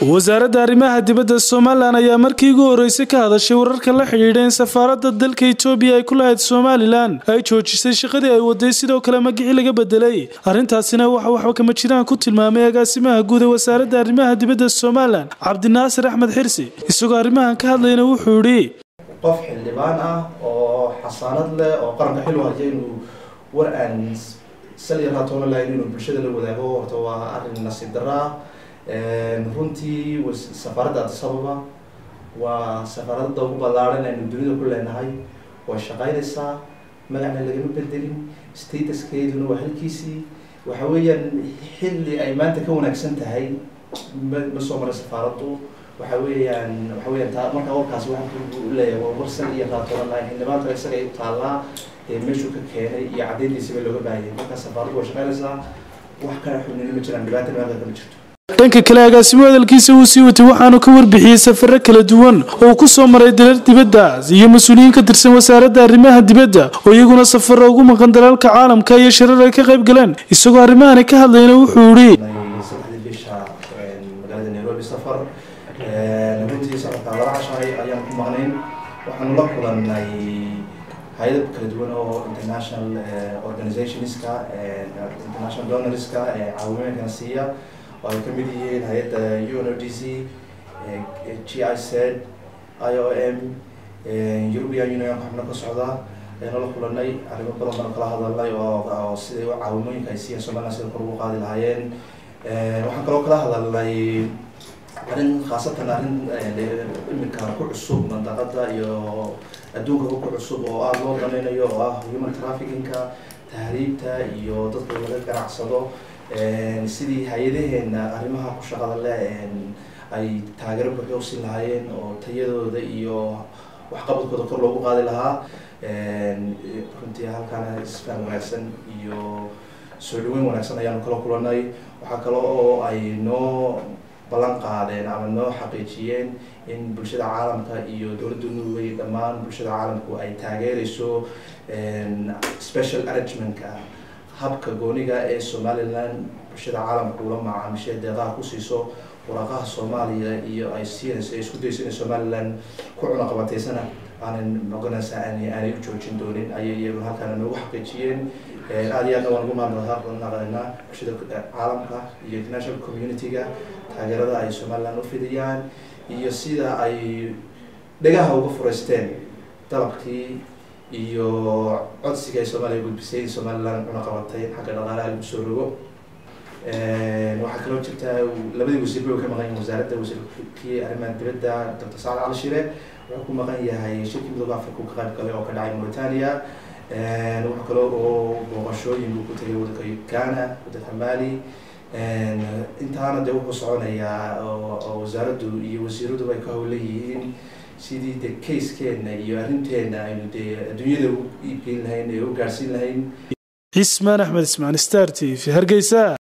wasaaradda arrimaha dibadda somalilan ayaa markii ugu horreysay ka hadashay wararka la xidhiidha in safaaradda dalka etoobiya ay ku lahayd somalilan ay joojisay shaqadii ay waday sidoo kale magicii laga bedelay arrintaasina waxa waxba kama jiraan ku tilmaamay agaasimaha guud ee wasaaradda arrimaha dibadda somalilan cabdinaasir axmed xirsi isagoo arrimahan ka hadlayna wuxuu yidhi qof xildhibaan ah oo xasaanad leh oo qaranka xil u haya inuu war aan salyar hatoona lahayn inuu bulshada la wadaago horta waa arrin nasiib darro ah runtii safaaradda addis ababa waa safaaradda ugu ballaaran aynu dunida ku leenahay way shaqaynaysaa magacna lagama bedelin statuskeeduna waa halkiisii waxa weeyaan xilli ay maanta ka wanaagsan tahay ma ma soo maray safaaraddu waxa weeyaan waxa weeyaan taa markaa warkaasi waxaa leeyahay waa warsan iyo raatoona lahayn xildhibaanka isaga ay u taallaa ee meeshuu ka keenay iyo caddeyntiisiba looga baahayay markaa safaaraddu way shaqaynaysaa wax kala xubnina ma jiraan dhibaatana maalka kama jirto dhanka kale agaasimo hadalkiisa uu sii watay waxaanu ka warbixiyey safaro kala duwan oo ku soo maray dalal dibaddaas iyo mas-uuliyiin ka tirsan wasaaradda arrimaha dibadda oo iyaguna safaro ugu maqan dalalka caalamka iyo shirar ay ka qayb galeen isagoo arrimahani ka hadlayna wuxuu yidhi saddexdii bisha magaalada nairobi safar runtii safarka laba cashahay ayaan ku maqnayn waxaanu la kulannay hay-adab kala duwan oo international organizationska international donorska caawimooyinkana siiya oo ay kamid yihiin hay-adda unodc g i z i o m european union xubno ka socda ayanu la kulanay arrimo badan baan kala hadalnay oo siday caawimooyinka ay siiyeen somaliland sida kor ugu qaadi lahaayeen waxaan kaloo kala hadalnay arrin khaasatan arrin iminka ku cusub mandaqada iyo adduunkaba ku cusub oo aada loo danaynayo oo ah human trafficking-ka tahriibta iyo dadka laga ganacsado sidii hay-adaheena arrimaha ku shaqada leh ay taageero buuxda usiin lahaayeen oo tayadooda iyo waxqabadkooda kor loogu qaadi lahaa runtii halkaana isfaan wanaagsan iyo soo dhaweyn wanaagsan ayaanu kala kulanay waxaa kale oo ay noo ballan qaadeen ama noo xaqiijiyeen in bulshada caalamka iyo dowladda norway dhammaan bulshada caalamku ay taageereyso special arrangementka habka gooniga ee somaliland bulshada caalamka ula macaamishay deeqaha ku siiso waraaqaha soomaaliya iyo ay siinayso ay isku dayso inay somaliland ku cunaqabateysana aanan noqonaysa aan aanay u joojin doonin ayay iyaguna halkaana noogu xaqiijiyeen aada iyo aadna waan ugu mahadnaqaynaa bulshada caalamka iyo international community-ga taageerada ay somaliland u fidiyaan iyo sida ay dhagaha uga fureysteen dalabkii iyo codsiga ay soomaaliya gudbisay in somaliland cunaqabatay xagga dhaqaalaha lagu soo rogo waxaa kaloo jirta labadii wasiir bay ka maqan yihin wasaaradda wasiirkii arrimaha dibadda doctor sacad cali shire wuxuu ku maqan yahay shirkii midooda africa ka qayb galay oo ka dhacay mauritania wuxuu kaloo oo booqashooyin buu ku tagay wadanka ghana wadanka mali intaana dee wuxuu soconayaa oo wasaaraddu iyo wasiiraduba ay ka howlan yihiin sidii de casekeena iyo arrinteena aynu dee adduunyada u iibgeyn lahayn ee u gaarhsiin lahayn cismaan axmed ismaan star t v hargeysa